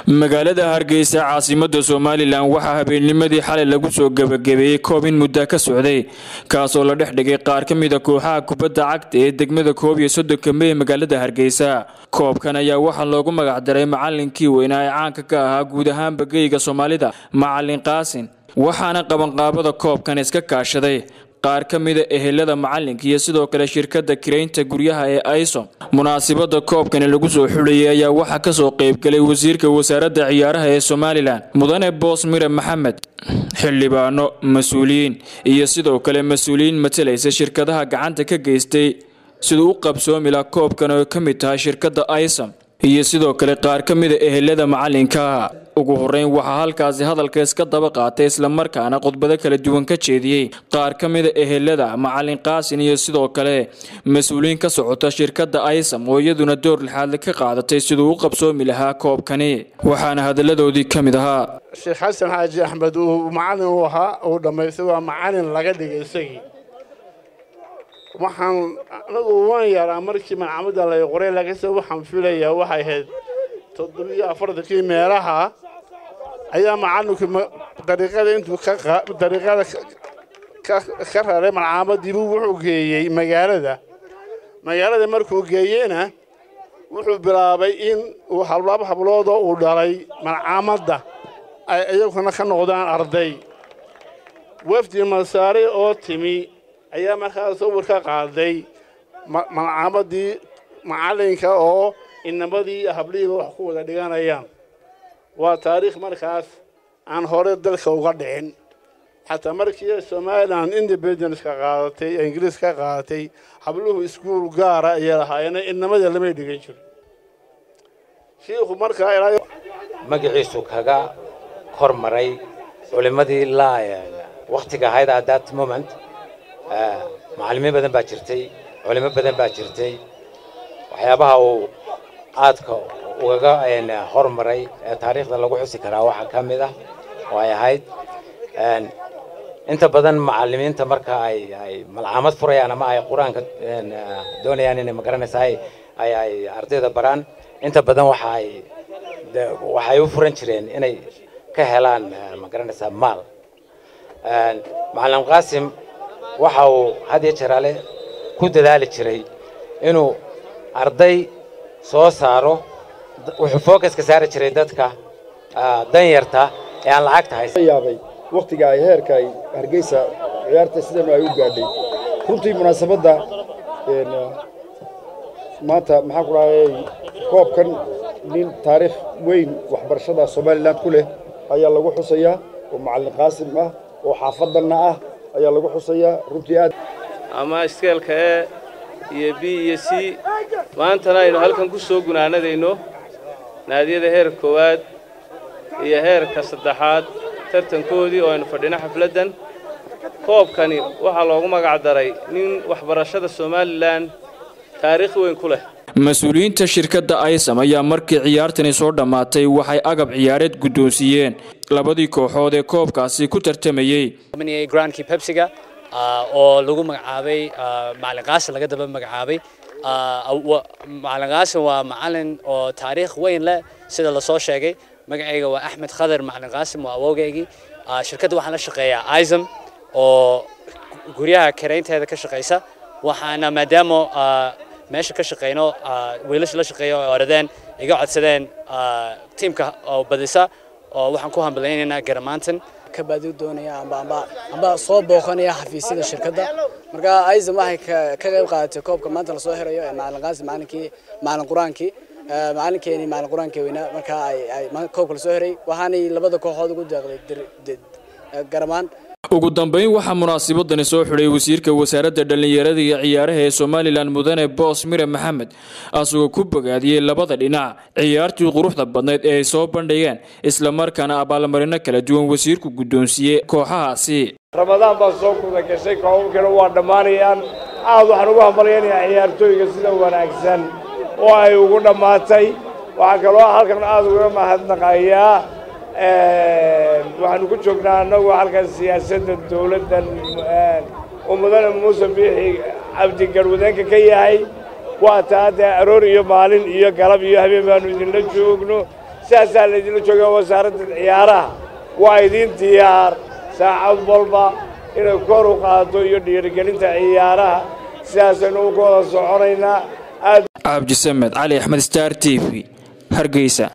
magaalada hargeysa caasimada somalilan waxaa habeennimadii xalay lagu soo gebagabeeyey koob in muddo ka socday kaasoo la dhex dhigay qaar ka mida kooxaha kubadda cagta ee degmada koob iyo soddonka mey ee magaalada hargeysa koobkan ayaa waxaa loogu magacdaray macalinkii weynaa ee caanka ka ahaa guud ahaanba geyga soomaalida macalin qaasin waxaana qabanqaabada koobkan iska kaashaday qaar ka mida ehelada macalinka iyo sidoo kale shirkadda kiraynta guryaha ee aisom munaasibada koobkani lagu soo xulayay ayaa waxaa kasoo qeybgalay wasiirka wasaaradda ciyaaraha ee somalilan mudane boos mire maxamed xildhibaano mas-uuliyiin iyo sidoo kale mas-uuliyiin matalaysa shirkadaha gacanta ka geystay siduu u qabsoomi laha koobkan oo ka mid tahay shirkadda aisom iyo sidoo kale qaar ka mida ehelada macalinka ugu horeyn waxaa halkaasi hadalka iska daba qaatay islamarkaana khudbado kala duwan ka jeediyey qaar ka mida ehelada macalin qaasin iyo sidoo kale mas-uuliyiin ka socota shirkadda aysam oo iyaduna door lixaadle ka qaadatay siduu u qabsoomi lahaa koobkani waxaana hadaladoodii ka mid ahaa sheekh xasan xaaji axmed uu macalin u ahaa uu dhammaystay waa macalin laga dhigay isagii waxaan anagu waan yaraa markii malcamada lay qoray lagase waxaan filayaa waxay ahayd toddobiyo afartankii meelaha ayaa macalinku dariiqada intuu dariiqada ka raray malcaamadiibu wuxuu geeyey magaalada magaalada markuu geeyeyna wuxuu bilaabay in uu hablaba habloodoo uu dhalay malcaamadda ay iyaguna ka noqdaan arday wafdi masaare oo timi ayaa markaa sawir ka qaaday malcaamadii macalinka oo inamadii hablihiiba wax ku wada dhiganayaan waa taariikh markaas aan hore dalka uga dhicin xataa markii somalilan independence-ka qaadatay ee ingiriis ka qaadatay habluhu iskuul gaara ayay lahaayeen inamada lamay dhigan jiro shiikhu markaa ilaa magaciisu kaga kor maray culimmadii laa wakhtiga ahayd at that moment macallimiin badan baa jirtay culimo badan baa jirtay waxyaabaha uu aadka ugaga hormaray ee taariikhda lagu xusi karaa waxaa ka mid ah oo ay ahayd inta badan macallimiinta marka ay ay malcaamad furayaan ama ay qur-aanka doonayaan inay magaranaysa ay ay ay ardayda baraan inta badan waxa ay waxay u furan jireen inay ka helaan magaranaysaa maal macalin qaasim waxa uu had iyo jeeraale ku dadaali jiray inuu arday soo saaro wuxuu fookaska saari jiray dadka danyarta ee aan lacagta haysan yaabay wakhtiga ay heerka ay hargeysa ciyaarta sidanu ay u gaadhay runtii munaasabadda maanta maxaan ku dhahay koobkan nin taariikh weyn waxbarashada somalilan ku leh ayaa lagu xusayaa oo macallin qaasim ah oo xaafadanna ah ayaa lagu xusayaa runtii aad ama iskeelka e iyo b iyo c maantana aynu halkan ku soo gunaanadayno naadiyada heerka koowaad iyo heerka saddexaad tartankoodii oo aynu fadhino xafladdan koobkani waxaa loogu magac daray nin waxbarashada somalilan taariikh weyn ku leh mas-uuliyiinta shirkadda aysam ayaa markii ciyaartani soo dhammaatay waxay agab ciyaareed guddoonsiiyeen labadii kooxood ee koobkaasi ku tartamayey grandkii pepsiga oo lagu magacaabay macalin qaasin laga daba magacaabay macalin qaasin waa macalin oo taariikh weyn leh sida lasoo sheegay magacayga waa axmed khadar macalin qaasim waa awowgaygii shirkadda waxaan la shaqeeyaa isam oo guryaha karaynteeda ka shaqaysa waxaana maadaama meesha ka shaqeyno wiilasha la shaqeeya oo oradeen iga codsadeen tiimka oo badisa oo waxaan ku hambalaynaynaa garamaantan kabadi doonaya amba amba amba soo booqanaya xafiisyada shirkadda marka aysam waxay ka qayb qaadatay koobka maanta lasoo xirayo ee macalin qaasim macalinkii macalin qur-aankii macalinkeeni macalin qur-aankii weynaa marka ay ay koobka lasoo xiray waxaanay labada kooxood ugu deeqday garamaan ugu dambayn waxaa munaasibadani soo xidhay wasiirka wasaaradda dhallinyarada iyo ciyaaraha ee somalilan mudane boos mire maxamed asagoo ku bogaadiyey labada dhinac ciyaartii quruxda badnayd ee ay soo bandhigeen islamarkaana abaalmarino kala duwan wasiirku guddoonsiiyey kooxahaasi ramadaan baa soo kuda gashay koobabkana waa dhammaanayaan aad waxaan ugu hambalyaynayaa ciyaartooyga sida wanaagsan oo ay ugu dhammaatay waxaa kaloo halkan aad uga mahadnaqayaa waxaanu ku joognaa annagu halkan siyaasadda dawladdan oo mudane muuse biixi cabdi garwadeenka ka yahay waa taa dee aroor iyo maalin iyo galab iyo habeen baanu idinla joogno sidaasaa laydinla joogaa wasaaradda ciyaaraha waa idiin diyaar saacad walba inay kor u qaado iyo dhiirigelinta ciyaaraha sidaasaynu u ka wada soconaynaa aad cabdisamed cali axmed star t v hargeysa